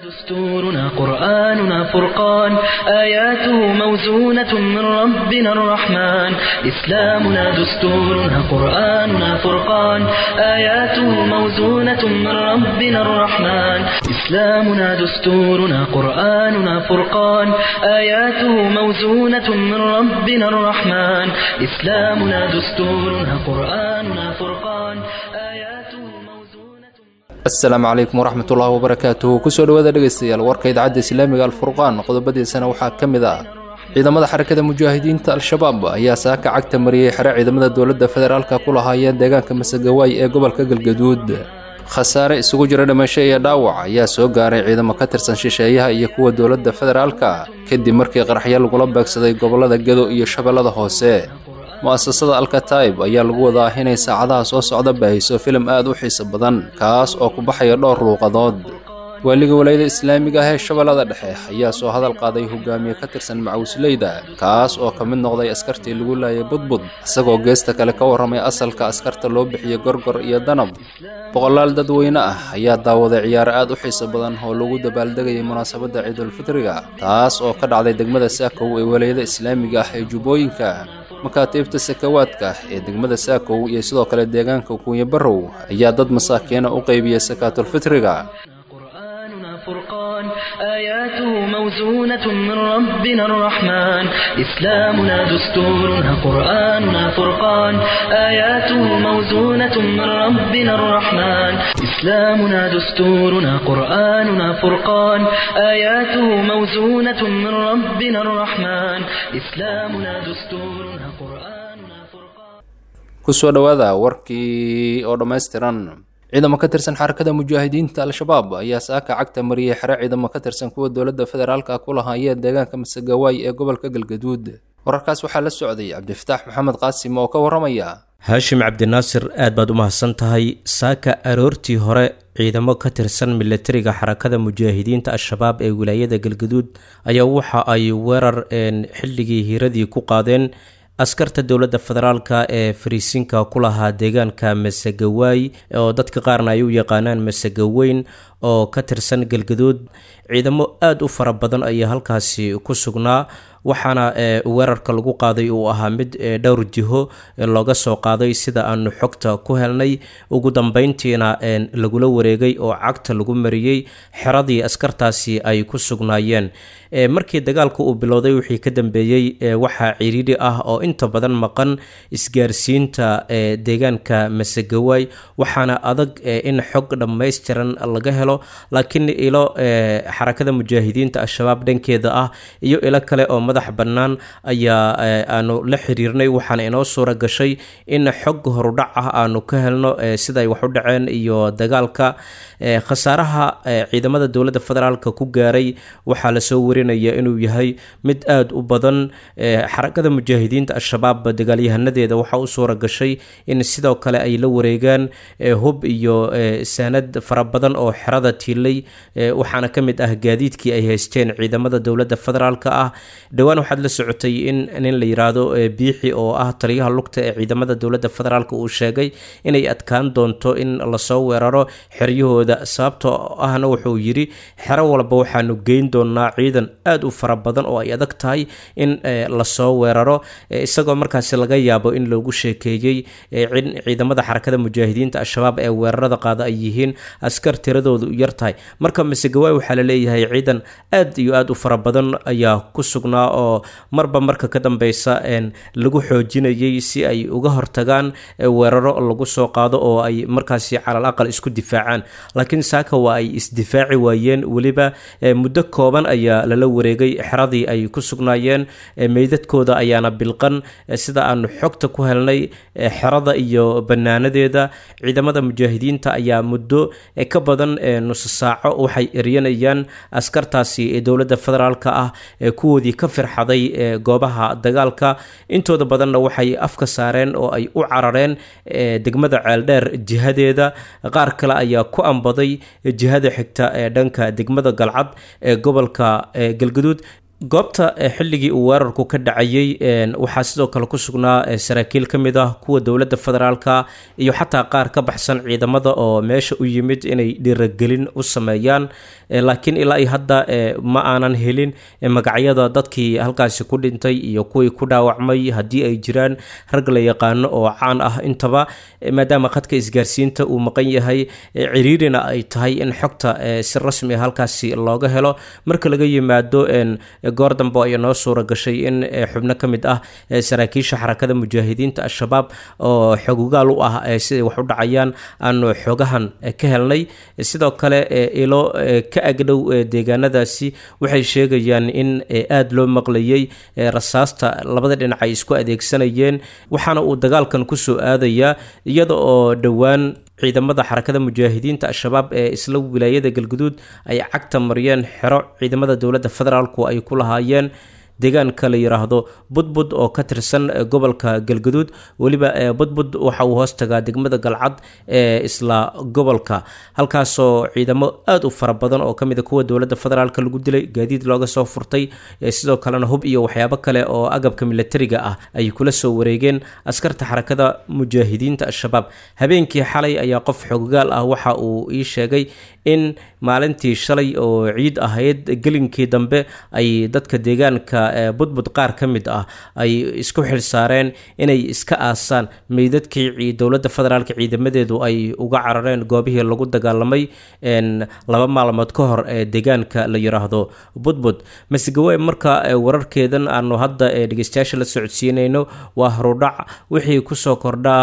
دستورنا قرآننا فرقان آياته موزونة من ربنا الرحمن إسلامنا دستورنا قرآننا فرقان آياته موزونة من ربنا الرحمن إسلامنا دستورنا قرآننا فرقان آياته موزونة من ربنا الرحمن إسلامنا دستورنا قرآننا فرقان آياته موزونة asalaamu calaykum waraxmat ullaahi wabarakaatuhu kusoo dhowaada dhegaystayaal warka idaacadda islaamiga alfurqaan qodobadiisana waxaa ka mid ah ciidamada xarakada mujaahidiinta al-shabaab ayaa saaka cagta mariyey xere ciidamada dowladda federaalka ku lahaayeen deegaanka masagawaay ee gobolka galgaduud khasaare isugu jira dhimasho iyo dhaawac ayaa soo gaaray ciidamo ka tirsan shisheeyaha iyo kuwa dowladda federaalka kadib markii qaraxyo lagula beegsaday gobollada gedo iyo shabeellada hoose mu'asasada alkataib ayaa lagu wadaa inay saacadaha soo socda baahiso filim aad u xiiso badan kaas oo ku baxaya dhowr luuqadood waaliga walayada islaamiga ah ee shabeellada dhexe ayaa soo hadal qaaday hogaamiye ka tirsan macawisleyda kaas oo ka mid noqday askartii lagu laayay budbud isagoo geesta kale ka warramay asalka askarta loo bixiyey gorgor iyo danab boqolaal dadweyne ah ayaa daawaday ciyaaro aad u xiiso badan oo lagu dabaaldegayay munaasabadda ciidulfitriga taas oo ka dhacday degmada saakow ee walayada islaamiga ah ee jubbooyinka makaatiibta sakawaadka ee degmada saakow iyo sidoo kale deegaanka kuunya barrow ayaa dad masaakiina u qaybiyey sakaatulfitriga قرآننا فرقان آياته موزونة من ربنا الرحمن إسلامنا دستورنا قرآننا فرقان آياته موزونة من ربنا الرحمن إسلامنا دستورنا قرآننا فرقان آياته موزونة من ربنا الرحمن إسلامنا دستورنا قرآننا فرقان kusoo dhowaada warkii oo dhammaystiran ciidamo ka tirsan xarakada mujaahidiinta al-shabaab ayaa saaka cagta mariyey xere ciidamo ka tirsan kuwa dowladda federaalka ku lahaayeen deegaanka masagawaay ee gobolka galgaduud wararkaas waxaa la socday cabdifataax maxamed qaasim oo ka warramaya haashim cabdinaasir aad baad u mahadsan tahay saaka aroortii hore ciidamo ka tirsan milatariga xarakada mujaahidiinta al-shabaab ee wilaayada galgaduud ayaa waxa ay weerar xilligii hiiradii ku qaadeen askarta dowladda federaalka ee fariisinka ku lahaa deegaanka masagawaay oo dadka qaarna ay u yaqaanaan masagaweyn oo ka tirsan galgaduud ciidamo aada u fara badan ayaa halkaasi ku sugnaa waxaana weerarka lagu qaaday uu ahaa mid dhowr jiho looga soo qaaday sida aanu xogta ku helnay ugu dambeyntiina lagula wareegay oo cagta lagu mariyey xeradii askartaasi ay ku sugnaayeen markii dagaalka uu bilowday wixii ka dambeeyey waxaa ciriiri ah oo inta badan maqan isgaarsiinta deegaanka masagawaay waxaana adag in xog dhammaystiran laga helo laakiin ilo xarakada mujaahidiinta al-shabaab dhankeeda ah iyo ilo kale oo madax bannaan ayaa aanu la xiriirnay waxaana inoo suura gashay in xog horudhac ah aanu ka helno siday wax u dhaceen iyo dagaalka khasaaraha ciidamada dowladda federaalka ku gaaray waxaa lasoo warinaya inuu yahay mid aada u badan xarakada mujaahidiinta al-shabaab dagaalyahanadeeda waxaa u suura gashay in sidoo kale ay la wareegaan hub iyo saanad fara badan oo xerada tiilay waxaana ka mid ah gaadiidkii ay haysteen ciidamada dowladda federaalka ah dhowaan waxaad la socotay in nin la yiraahdo biixi oo ah taliyaha lugta ee ciidamada dowladda federaalk uu sheegay inay adkaan doonto in lasoo weeraro xeryahooda sababtoo ahna wuxuu yidhi xero walba waxaanu geyn doonaa ciidan aada u fara badan oo ay adag tahay in lasoo weeraro isagoo markaasi laga yaabo in loogu sheekeeyey in ciidamada xarakada mujaahidiinta al-shabaab ee weerarada qaada ay yihiin askar tiradoodu yar tahay marka masegawaay waxaa la leeyahay ciidan aad iyo aada u fara badan ayaa ku sugnaa oo marba marka ka dambeysa lagu xoojinayay si ay uga hortagaan weeraro lagu soo qaado oo ay markaasi calal aqal isku difaacaan laakiin saaka waa ay isdifaaci waayeen weliba muddo kooban ayaa lala wareegay xeradii ay ku sugnaayeen meydadkooda ayaana bilqan sida aanu xogta ku helnay xerada iyo banaanadeeda ciidamada mujaahidiinta ayaa muddo ka badan nuso saaco waxay eryanayaan askartaasi ee dowladda federaalka ah ee kuwoodii ka firxaday goobaha dagaalka intooda badanna waxay afka saareen oo ay u carareen degmada ceeldheer jihadeeda qaar kale ayaa ku ambaday jihada xigta ee dhanka degmada galcad ee gobolka galgaduud goobta xilligii uu weerarku ka dhacayey waxaa sidoo kale ku sugnaa saraakiil ka mid ah kuwa dowladda federaalka iyo xataa qaar ka baxsan ciidamada oo meesha u yimid inay dhiiragelin u sameeyaan laakiin ilaa iyo hadda ma aanan helin magacyada dadkii halkaasi ku dhintay iyo kuwii ku dhaawacmay haddii ay jiraan rag la yaqaano oo caan ah intaba maadaama khadka isgaarsiinta uu maqan yahay ciriirina ay tahay in xogta si rasmi a halkaasi looga helo marka laga yimaado goor dambe ayaa noo suura gashay in xubno ka mid ah saraakiisha xarakada mujaahidiinta al-shabaab oo xogugaal u ah siday wax u dhacayaan aanu xogahan ka helnay sidoo kale ilo ka agdhow deegaanadaasi waxay sheegayaan in aada loo maqlayay rasaasta labada dhinac ay isku adeegsanayeen waxaana uu dagaalkan kusoo aadayaa iyada oo dhowaan ciidamada xarakada mujaahidiinta al-shabaab ee isla wilaayada galguduud ay cagta mariyeen xero ciidamada dowladda federaalku ay ku lahaayeen deegaanka la yiraahdo budbud oo ka tirsan gobolka galgaduud weliba budbud waxa uu hoos tagaa degmada galcad ee isla gobolka halkaasoo ciidamo aada u fara badan oo kamid a kuwa dowladda federaalk lagu dilay gaadiid looga soo furtay sidoo kalena hub iyo waxyaabo kale oo agabka milatariga ah ay kula soo wareegeen askarta xarakada mujaahidiinta al-shabaab habeenkii xalay ayaa qof xoggaal ah waxa uu ii sheegay in maalintii shalay oo ciid ahayd gelinkii dambe ay dadka deegaanka budbud qaar ka mid ah ay isku xilsaareen inay iska aasaan meydadkii dowladda federaalk ciidamadeedu ay uga carareen goobihii lagu dagaalamay laba maalmood ka hor ee deegaanka la yiraahdo budbud masgawe marka wararkeedan aanu hadda dhegeystayaasha la socodsiinayno waa horudhac wixii kusoo kordhaa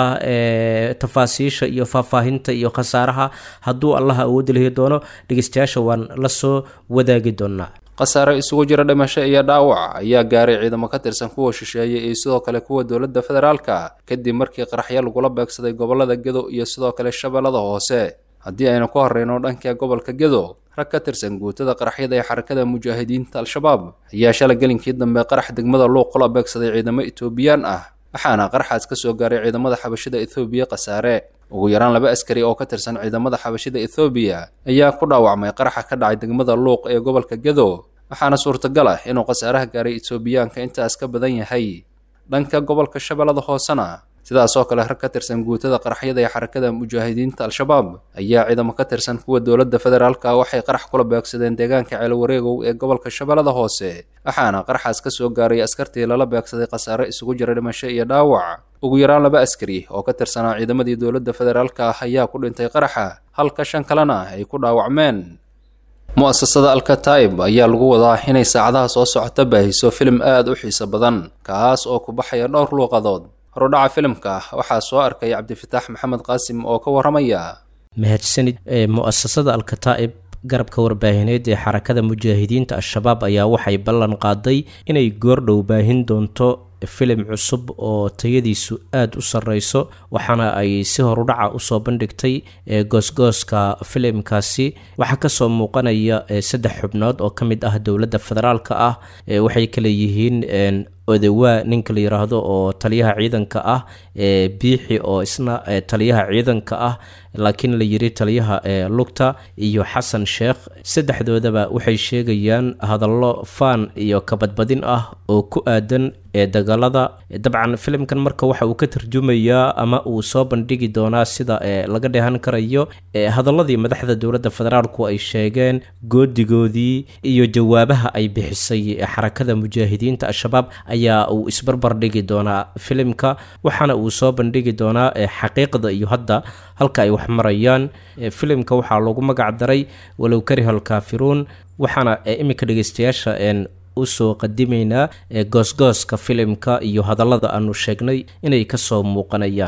tafaasiisha iyo faahfaahinta iyo khasaaraha hadduu allaha awoodi lahi doono dhegeystayaasha waan la soo wadaagi doonaa khasaare isugu jira dhimasho iyo dhaawac ayaa gaaray ciidamo ka tirsan kuwa shisheeye iyo sidoo kale kuwa dowladda federaalka kadib markii qaraxyo lagula beegsaday gobollada gedo iyo sidoo kale shabeellada hoose haddii aynu ka horreyno dhanka gobolka gedo rag ka tirsan guutada qaraxyada ee xarakada mujaahidiinta al-shabaab ayaa shala gelinkii dambe qarax degmada luuq kula beegsaday ciidamo etoobiyaan ah waxaana qaraxaas ka soo gaaray ciidamada xabashida ethoobiya khasaare ugu yaraan laba askari oo ka tirsan ciidamada xabashida ethoobiya ayaa ku dhaawacmay qaraxa ka dhacay degmada luuq ee gobolka gedo waxaana suurtagal ah inuu khasaaraha gaaray etoobiyaanka intaas ka badan yahay dhanka gobolka shabeellada hoosena sidaas oo kale rag ka tirsan guutada qaraxyada ee xarakada mujaahidiinta al-shabaab ayaa ciidamo ka tirsan kuwa dowladda federaalka waxay qarax kula beegsadeen deegaanka ceelwareegow ee gobolka shabeellada hoose waxaana qaraxaas ka soo gaaray askartii lala beegsaday khasaare isugu jira dhimasho iyo dhaawac ugu yaraan laba askari oo ka tirsanaa ciidamadii dowladda federaalka ah ayaa ku dhintay qaraxa halka shan kalena ay ku dhaawacmeen mu-asasada alkataib ayaa lagu wadaa inay saacadaha soo socota baahiso filim aada u xiiso badan kaas oo ku baxaya dhowr luuqadood horudhaca filimka waxaa soo arkay cabdifitaax maxamed qaasim oo ka waramaya mahadsanid mu-asasada alkataa'ib garabka warbaahineed ee xarakada mujaahidiinta al-shabaab ayaa waxay ballan qaaday inay goordhow baahin doonto filim cusub oo tayadiisu aada u sarreyso waxaana ay si horudhaca usoo bandhigtay goosgooska filimkaasi waxaa kasoo muuqanaya saddex xubnood oo ka mid ah dowladda federaalka ah waxay kale yihiin odawaa ninka la yiraahdo oo taliyaha ciidanka ah biixi oo isna taliyaha ciidanka ah laakiin la yiri taliyaha lugta iyo xasan sheekh saddexdoodaba waxay sheegayaan hadallo faan iyo kabadbadin ah oo ku aadan ee dagaalada dabcan filimkan marka waxa uu ka tarjumayaa ama uu soo bandhigi doonaa sida laga dheehan karayo hadaladii madaxda dowladda federaalku ay sheegeen goodigoodii iyo jawaabaha ay bixisay xarakada mujaahidiinta al-shabaab ayaa uu isbarbar dhigi doonaa filimka waxaana uu soo bandhigi doonaa xaqiiqda iyo hadda halka ay wax marayaan filimka waxaa loogu magac daray walow karihal kaafiruun waxaana iminka dhegeystayaasha usoo qadimaynaa goosgooska filimka iyo hadallada aanu sheegnay inay ka soo muuqanayaan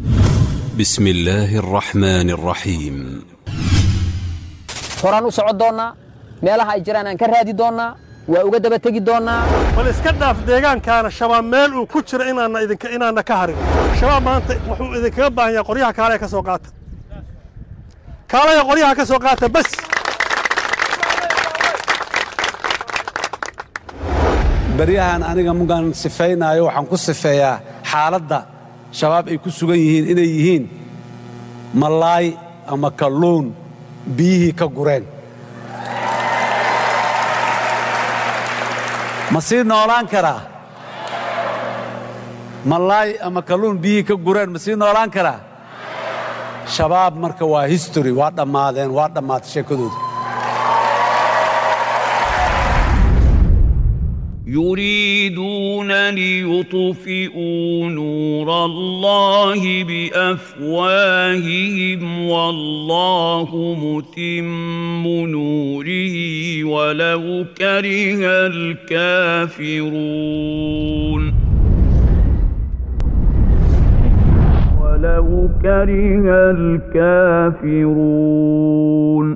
بسم الله الرحمن الرحيم horaan u socon doonnaa meelaha ay jiraan aan ka raadi doonnaa waa uga daba tegi doonnaa bal iska dhaaf deegaankaana shabaab meel uu ku jiro inaanna idinka inaanna ka harin shabaab maanta wuxuu idinkaga baahan yahay qoryaha kaalaya ka soo qaata kaalaya qoryaha ka soo qaata bas baryahan aniga mugaan sifaynaayo waxaan ku sifeeyaa xaaladda shabaab ay ku sugan yihiin inay yihiin malaay ama kalluun biyihii ka gureen ma sii noolaan karaa malaay ama kalluun biyihii ka gureen ma sii noolaan karaa shabaab marka waa history waa dhammaadeen waa dhammaatay sheekadooda يريدون ليطفئوا نور الله بافواههم والله متم نوره ولو كره الكافرون ولو كره الكافرون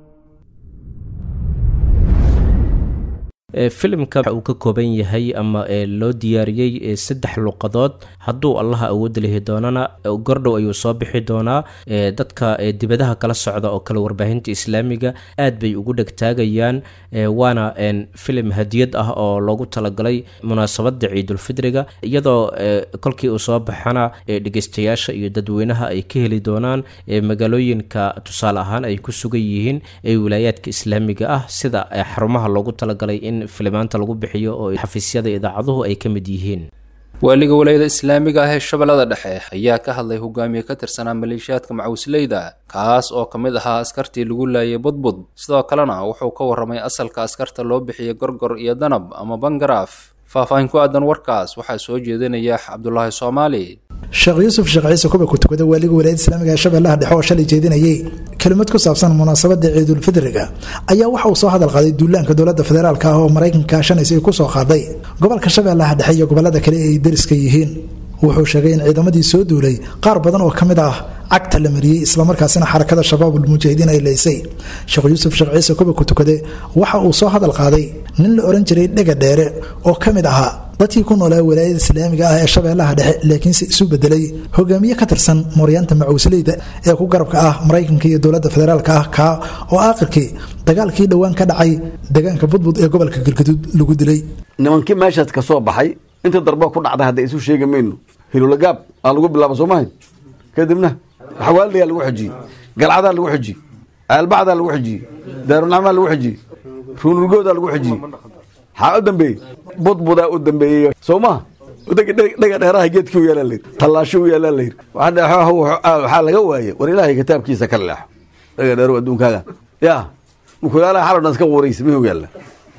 filimka waxa uu ka kooban yahay ama loo diyaariyey saddex luqadood hadduu allaha awoodda lihi doonana gordhow ayuu soo bixi doonaa dadka dibadaha kala socda oo kale warbaahinta islaamiga aad bay ugu dhegtaagayaan waana filim hadiyad ah oo loogu talagalay munaasabada ciidulfidriga iyadoo kolkii uu soo baxana dhegeystayaasha iyo dadweynaha ay ka heli doonaan magaalooyinka tusaale ahaan ay ku sugan yihiin ee wilaayaadka islaamiga ah sida xarumaha loogu talagalay in filimaanta lagu bixiyo oo xafiisyada idaacaduhu ay ka mid yihiin waaliga walayada islaamiga ah ee shabeellada dhexe ayaa ka hadlay hogaamiye ka tirsanaa maleeshiyaadka macawisleyda kaas oo ka mid ahaa askartii lagu laayay budbud sidoo kalena wuxuu ka warramay asalka askarta loo bixiyey gorgor iyo danab ama bangaraaf faahfaahin ku aadan warkaas waxaa soo jeedinaya cabdulaahi soomaali sheekh yuusuf sheekh ciise kuba ku tukada waaliga walaayada islaamiga ee shabeellaha dhexe oo shalay jeedinayay kelimad ku saabsan munaasabada ciidulfidriga ayaa waxa uu soo hadal qaaday duulaanka dowladda federaalk ah oo maraykanka kaashanaysa ay ku soo qaaday gobolka shabeellaha dhexe iyo gobolada kale ay deriska yihiin wuxuu sheegay in ciidamadii soo duulay qaar badan oo ka mid ah cagta la mariyey islamarkaasina xarakada shabaabulmujaahidiin ay leysay sheekh yuusuf sheekh ciise kuba ku tukade waxa uu soo hadal qaaday nin la ohan jiray dhega dheere oo ka mid ahaa dadkii ku noolaa walaayada islaamiga ah ee shabeellaha dhexe laakiinse isu bedelay hogaamiye ka tirsan mooryaanta macawisleyda ee ku garabka ah maraykanka iyo dowladda federaalk ah kaa oo aakhirkii dagaalkii dhowaan ka dhacay deegaanka budbud ee gobolka galgaduud lagu dilay nimankii meeshaas ka soo baxay inta darba ku dhacday hadda isu sheegi mayno hilulagaab aa lagu bilaaba soo mahay kadibna xawaaldayaa lagu xijiyey galcadaa lagu xijiyey aalbacdaa lagu xijiyey daarunacmaa lagu xijiyey ruunurgoodaa lagu xijiyey maxaa u dambeeyey budbudaa u dambeeyey soo maha dhega dheeraha geedkii u yaalaa layidhi tallaasho u yaalaa layidhi waxaa laga waaye war ilaahay kitaabkiisa ka leexo dhega dheerow adduunkaaga ya mukulaalaha xaloo dhan iska quuraysa mihuu yaalla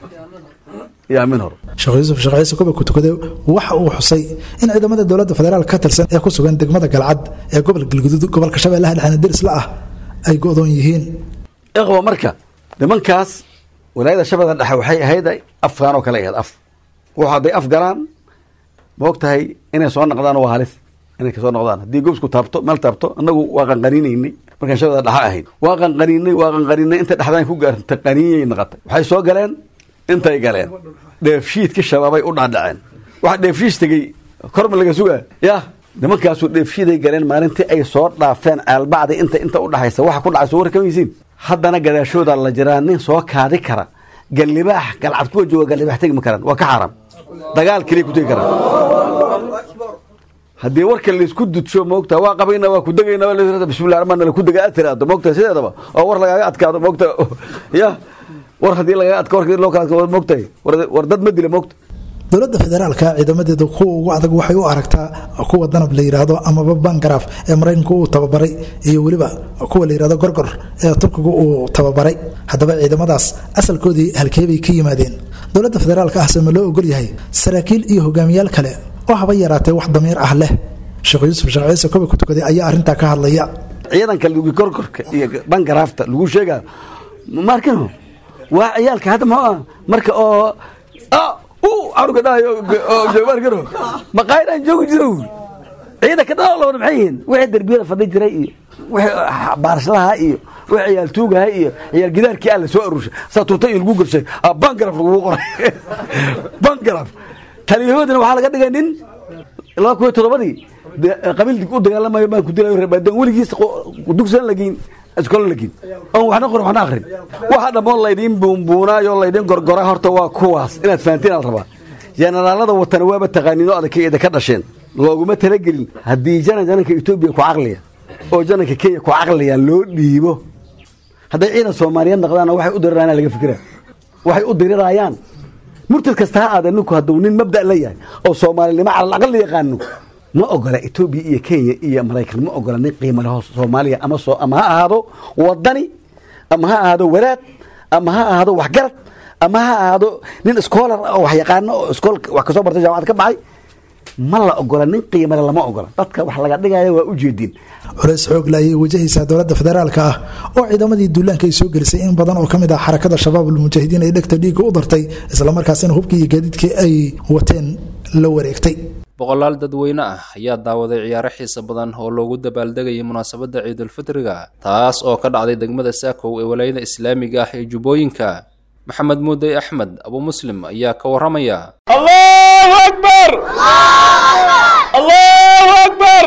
yaa min hor sheekh yuusuf sheekh ciise kuba ku tukade waxa uu xusay in ciidamada dowladda federaalk ka tirsan ee ku sugan degmada galcad ee gobol galguduud gobolka shabeellaha dhexena derisla ah ay go-doon yihiin ikhwa marka nimankaas walaayada shabeella dhexe waxay ahayd afkaan oo kale ahayd af wuxu hadday af galaan ma og tahay inay soo noqdaan waa halis inay kasoo noqdaan haddii gobsku taabto meel taabto annagu waa qanqaniinaynay markaan shabeella dhexe ahayd waa qanqaniinay waa qanqaniinay inta dhexdaan ku gaarta qaniinyay noqotay waxay soo galeen intay galeen dheefshiidka shabaabay u dhaadhaceen waxa dheefshiis tegey korma laga sugaa yah nimankaasu dheefshiiday galeen maalintii ay soo dhaafeen aalbacda inta inta u dhaxaysa waxa ku dhacay soo warkamaysiin haddana gadaashooda la jiraa nin soo kaadi kara gallibaax galcad kuwa jooga gallibaax tegi ma karaan waa ka xaaraam dagaal keliya ku tegi karaan haddii warka laysku dudsho moogta waa qabayna waa ku degayna bismillah ramaan la ku dega aad tiraado moogta sideedaba oo war lagaaga adkaado moogta ya war haddii lagaga adka warka loo kala adka moogtahay war dad ma dila moogta dowladda federaalka ciidamadeeda kuwa ugu adag waxay u aragtaa kuwa danab la yidhaahdo amaba bangaraaf ee maraykanku uu tababaray iyo weliba kuwa la yidhahdo gorgor ee turkigu uu tababaray haddaba ciidamadaas asalkoodii halkeebay ka yimaadeen dowladda federaalka ah sema loo ogol yahay saraakiil iyo hogaamiyaal kale oo haba yaraatee wax damiir ah leh sheekh yuusuf sheekh ciise koba ku tukaday ayaa arrintaa ka hadlaya ciidanka lugi gorgorka iyo bangaraafta lagu sheegaa markano waa ciyaalka hadda muxuu ah marka oo canuga dhahayo joogaarkano maqaayadaan joogi jiro ciidanka dhalawada maxay yihiin wixii derbiyada fadhi jiray iyo wixii baarashlaha iyo wixii ciyaal tuugaha iyo ciyaal gidaarkii alla soo arushay saa turta iyo lagu gorshay bangaraf lagugu qoray bangaraf taliyahoodina waxaa laga dhigay nin laba kun iyo toddobadii qabiil u dagaalamayo baan ku dilayo reebaadan weligiis dugsan lageyn iskola lageyn oon waxna qorin waxna akrin waxa dhammoon laydin buunbuunaayo laydin gorgora horta waa kuwaas inaad fahantiin al rabaa jenaraalada watana waaba taqaaniino adagkeeda ka dhasheen looguma talagelin haddii jana jananka etoobiya ku caqliya oo jananka kenya ku caqliya loo dhiibo hadday ciidan soomaaliyeed noqdaanna waxay u dirirayaan laga fikira waxay u dirirayaan murtad kasta ha aada ninku hadduu nin mabda la yahay oo soomaalinimo calal aqal la yaqaano ma ogola etoobiya iyo kenya iyo maraykan ma ogola nin qiimo leho soomaaliya ama soo ama ha ahaado wadani ama ha ahaado walaad ama ha ahaado waxgarad ama ha ahaado nin schoolar oo wax yaqaano oo iskool wax kasoo bartay jaamacad ka baxay ma la ogola nin qiimale lama ogola dadka wax laga dhigaya waa ujeedin culays xoog la ayay wajahaysaa dowladda federaalka ah oo ciidamadii duulaanka ay soo gelisay in badan oo ka mid ah xarakada shabaab almujaahidiin ay dhegta dhiigga u dartay islamarkaasina hubkii iyo gaadiidkii ay wateen la wareegtay boqolaal dadweyne ah ayaa daawaday ciyaaro xiisa badan oo loogu dabaaldegayay munaasabadda ciidulfitriga taas oo ka dhacday degmada saakow ee walaayada islaamiga ah ee jubbooyinka maxamed muudey axmed abu muslim ayaa ka warramaya allahu akbar allahu akbar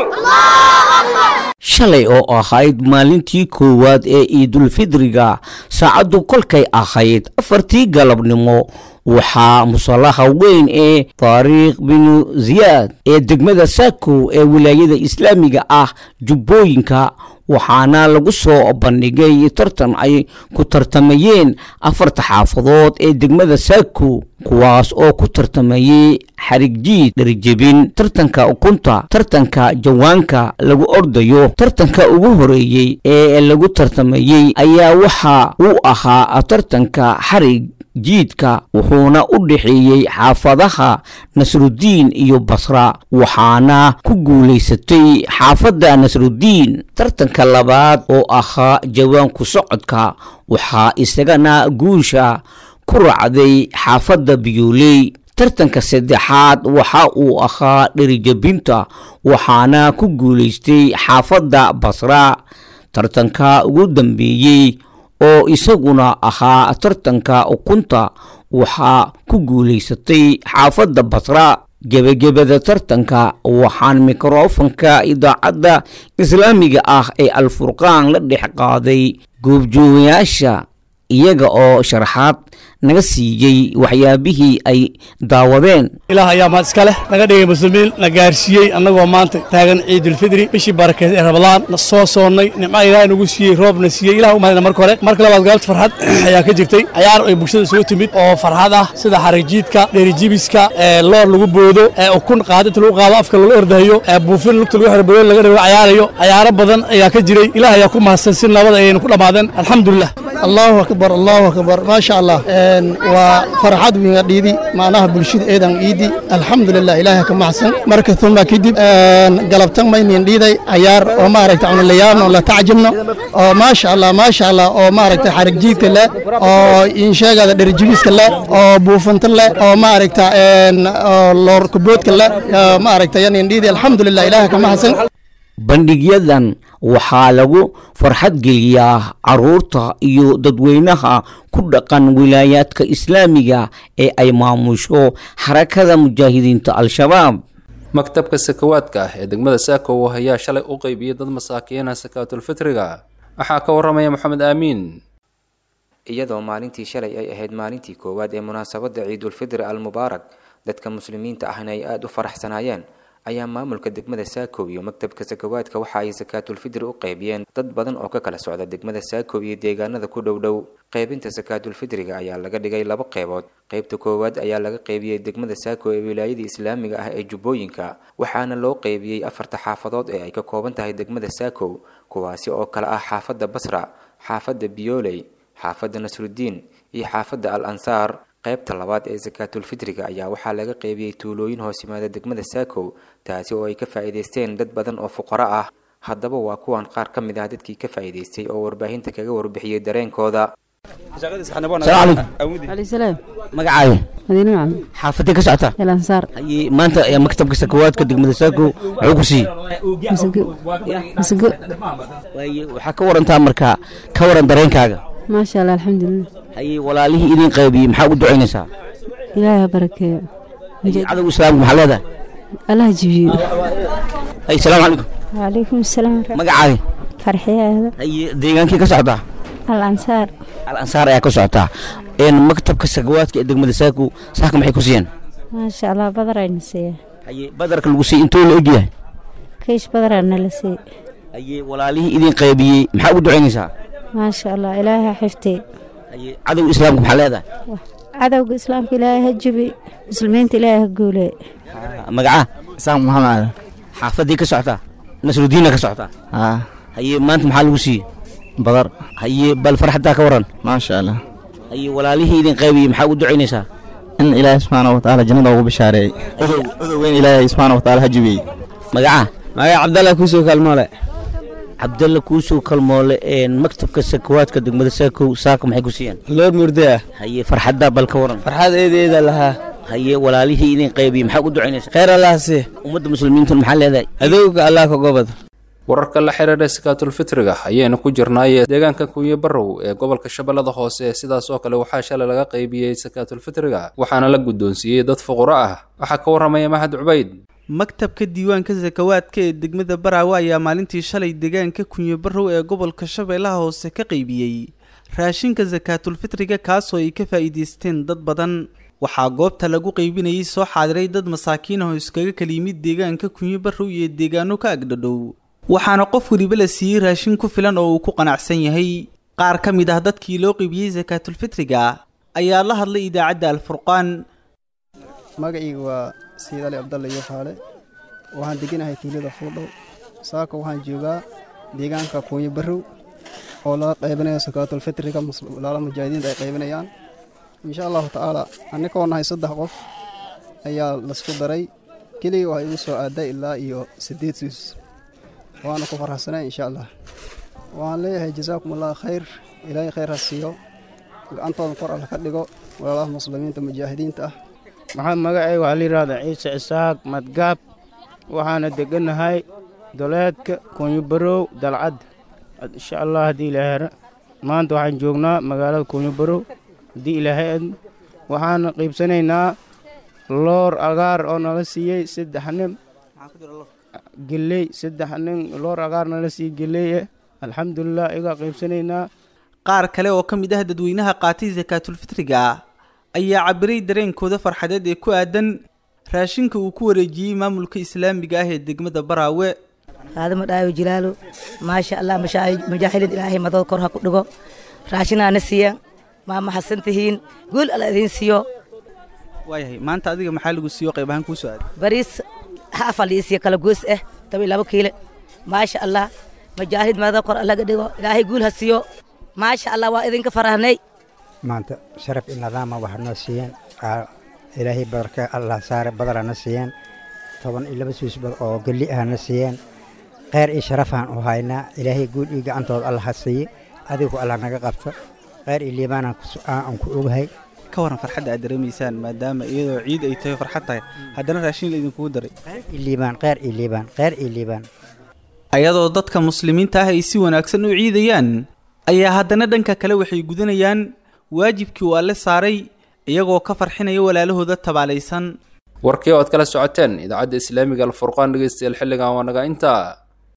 shalay oo ahayd maalintii koowaad ee ciidulfidriga saacaddu kolkay ahayd afartii galabnimo waxaa musallaha weyn ee taariikh binu ziyaad ee degmada saakow ee wilaayada islaamiga ah jubbooyinka waxaana lagu soo bandhigay tartan ay ku tartamayeen afarta xaafadood ee degmada saakow kuwaas oo ku tartamayay xarigjiid dharjebin tartanka ukunta tartanka jawaanka lagu ordayo tartanka ugu horeeyey ee lagu tartamayey ayaa waxa uu ahaa tartanka xarig jiidka wuxuuna u dhexeeyey xaafadaha nasrudiin iyo basra waxaana ku guulaysatay xaafadda nasrudiin tartanka labaad oo ahaa jawaanku socodka waxaa isagana guusha ku raacday xaafadda biyuuley tartanka saddexaad waxa uu ahaa dherijabinta waxaana ku guulaystay xaafadda basra tartanka ugu dambeeyey oo isaguna ahaa tartanka ukunta waxaa ku guulaysatay xaafadda basra gebagabada tartanka waxaan mikrofonka idaacadda islaamiga ah ee alfurqaan la dhex qaaday goobjoogayaasha iyaga oo sharaxaad naga siiyey waxyaabihii ay daawadeen ilaah ayaa mahad iska leh naga dhigay muslimiin na gaarsiiyey annagoo maanta taagan ciidulfidri bishii barakeed ee rabadaan na soo soonnay nimca ilaah nagu siiyey roobna siiyey ilah u mahadna marka hore marka labaad galabta farxad ayaa ka jirtay cayaar ay bulshada isugu timid oo farxad ah sida xarijiidka dherijibiska ee loor lagu boodo ee ukun qaadinta lagu qaado afka lagu ordahayo ee buufin lugta lagu xiro boyoon laga dhigo cayaarayo cayaaro badan ayaa ka jiray ilaah ayaa ku mahadsan si nabad ayaynu ku dhammaadeen alxamdulilah allahu akbar allahu akbar maasha allah waa farxad wiinga dhiidi macnaha bulshada eedan iidi alxamdulilah ilaahay ka maxsan marka uma kadib galabtan maynin dhiiday cayaar oo maaragta cuna layaabno la tacjibno oo maasha allah maasha allah oo maaragta xarig jiidka leh oo insheegada dherjibiska leh oo buufanta leh oo maaragta loor kuboodka leh maaragta yanin dhiidi alxamdulilah ilaahay ka maxsan bandhigyadan waxaa lagu farxad geliyaa caruurta iyo dadweynaha ku dhaqan wilaayaadka islaamiga ee ay maamusho xarakada mujaahidiinta al-shabaab maktabka sakawaadka ah ee degmada saakow ayaa shalay u qeybiyey dad masaakiina sakaatulfitriga waxaa ka warramaya maxamed aamiin iyadoo maalintii shalay ay ahayd maalintii koowaad ee munaasabadda ciidulfidri almubaarak dadka muslimiinta ahna ay aada u faraxsanaayeen ayaa maamulka degmada saakow iyo maktabka sakawaadka waxa ay sakaatulfidri u qeybiyeen dad badan oo ka kala socda degmada saakow iyo deegaanada ku dhow dhow qeybinta sakaatulfidriga ayaa laga dhigay laba qeybood qeybta koowaad ayaa laga qeybiyey degmada saakow ee wilaayada islaamiga ah ee jubbooyinka waxaana loo qeybiyey afarta xaafadood ee ay ka kooban tahay degmada saakow kuwaasi oo kale ah xaafadda basra xaafadda biyooley xaafadda nasrudiin iyo xaafadda al ansaar qaybta labaad ee sakaatulfitriga ayaa waxaa laga qeybiyey tuulooyin hoos yimaada degmada saakow taasi oo ay ka faa'iidaysteen dad badan oo fuqaro ah haddaba waa kuwan qaar ka mid ah dadkii ka faa'iidaystay oo warbaahinta kaga warbixiyey dareenkooda magacaaga madiine macalin xaafadee ka socota elansaar haye maanta ayaa maktabka sakawaadka degmada saakow wuxuu ku siiyey masago masago waaye waxaa ka warantaa marka ka waran dareenkaaga maasha allah alxamdulilah haye walaalihii idin qaybiyey maxaa ugu ducaynaysaa ilaahay ha barakeeyo haye cadowga islaamka maxaa leedahay allaha jibiyo haye salaamu calaykum wacalaykum asalaam magacaaga farxiye aada haye deegaankii ka socotaa al ansaar al ansaar ayaa ka socotaa een maktabka sakawaadka ee degmada saakow saaka maxay ku siiyeen maasha allah badar ayna siiya haye badarka lagu siiyey intuu la ogyahay kaysh badaraa nala siiy haye walaalihii idin qaybiyey maxaa ugu ducaynaysaa maasha allah ilaahay ha xifti cadow islaamka maxaa leedahay cadowga islaamka ilaahay ha jibi muslimiinta ilaahay ha guule magaca isaaq maxamed xaafadii ka socotaa nasrudiinna ka socotaa haa haye maanta maxaa lagu siiyey badar haye bal farxaddaa ka waran maasha allah haye walaalihii idin qaybiyey maxaa u ducaynaysaa in ilaahay subxaana watacaala jannada ugu bishaareeyey odoweyn ilaahay subxaana watacaala ha jibiyey magaca magaca cabdalla kuusoo kaalmoole cabdalla kuusoo kalmoole een maktabka sakawaadka degmada saakow saaka maxay ku siiyeen loor murde ah haye farxaddaa bal ka waran farxad eedeeda lahaa haye walaalihii idin qaybiyey maxaa u ducaynaysaa khayr allah sii ummadda muslimiintan maxaa leedahay adowga allah ka gobad wararka la xiriira sakaatulfitriga ayaynu ku jirnaay deegaanka kuuye barrow ee gobolka shabeellada hoose sidaas oo kale waxaa shalay laga qaybiyey sakaatulfitriga waxaana la guddoonsiiyey dad fuqaro ah waxaa ka warramaya mahad cubayd maktabka diiwaanka sakawaadka ee degmada baraawe ayaa maalintii shalay deegaanka kunye barrow ee gobolka shabeellaha hoose ka qaybiyey raashinka sakaatulfitriga kaasoo ay ka faa'iidaysteen dad badan waxaa goobta lagu qaybinayay soo xaadiray dad masaakiin ah oo iskaga kala yimid deegaanka kunye barrow iyo deegaano ka agdhadhow waxaana qof weliba la siiyey raashin ku filan oo uu ku qanacsan yahay qaar ka mid ah dadkii loo qaybiyey sakaatulfitriga ayaa la hadlay idaacadda alfurqaan magacayga waa sayid ali cabdalle iyo faale waxaan deganahay tuulada fuudhow saaka waxaan joogaa deegaanka kuunyo barrow oo laga qaybinayo sakaatulfitriga walaala mujaahidiinta ay qaybinayaan insha allahu tacaala annikoo nahay saddex qof ayaa lasku daray keliga waxay igu soo aaday ilaa iyo siddeed siis waana ku farxsanay insha allah waxaan leeyahay jazaakum allah khayr ilaahay khayr ha siiyo gacantooda kor alla ka dhigo walaalaha muslimiinta mujaahidiinta ah maxaa magacay waxaa la yidhahdaa ciise isaaq madgaab waxaana deganahay doleedka kuunyobarow dalcad insha allah haddii ilaahay hera maanta waxaan joognaa magaalada kuunyobarow haddii ilaahay ad waxaana qiibsanaynaa loor agaar oo nala siiyey saddex nin geley saddex nin loor agaar nala siiyey geleye alxamdulilah igaa qiibsanaynaa qaar kale oo ka mid ah dadweynaha qaatay sakaatulfitriga ayaa cabiray dareenkooda farxadeed ee ku aadan raashinka uu ku wareejiyey maamulka islaamiga ah ee degmada baraawe aadama dhaayo jilaalo maasha allah mujaahidiin ilaahay madad kor ha ku dhigo raashinaana siiya maa maxadsan tihiin guul alla idiin siiyo waayahay maanta adiga maxaa lagu siiyo qayb ahaan kuu soo aaday bariis haafal ii siiya kala goos ah toban iyo labo kiile maasha allah mujaahid madad kor allaga dhigo ilaahay guul ha siiyo maasha allah waa idinka farahnay maanta sharaf iyo nidaama waxaa noo siiyeen ilaahay badarka allah saare badara na siiyeen toban iyo laba suusbad oo gelli ah na siiyeen kheyr iyo sharafaan u haynaa ilaahay guul iyo gacantooda allah ha siiye adigu allah naga qabto kheyr iyo liibaanaan aan ku ogahay ka waran farxadda aad dareemaysaan maadaama iyadoo ciid ay tahay farxad tahay haddana raashin la idinkugu daray liibaan kheyr iyo liibaan kheyr iyo liibaan ayadoo dadka muslimiinta ah ay si wanaagsan u ciidayaan ayaa haddana dhanka kale waxay gudanayaan waajibkii uu alle saaray iyagoo ka farxinaya walaalahooda tabaalaysan warkii oo aad kala socoteen idaacadda islaamiga alfurqaan dhegeystayaal xilligan waa naga intaa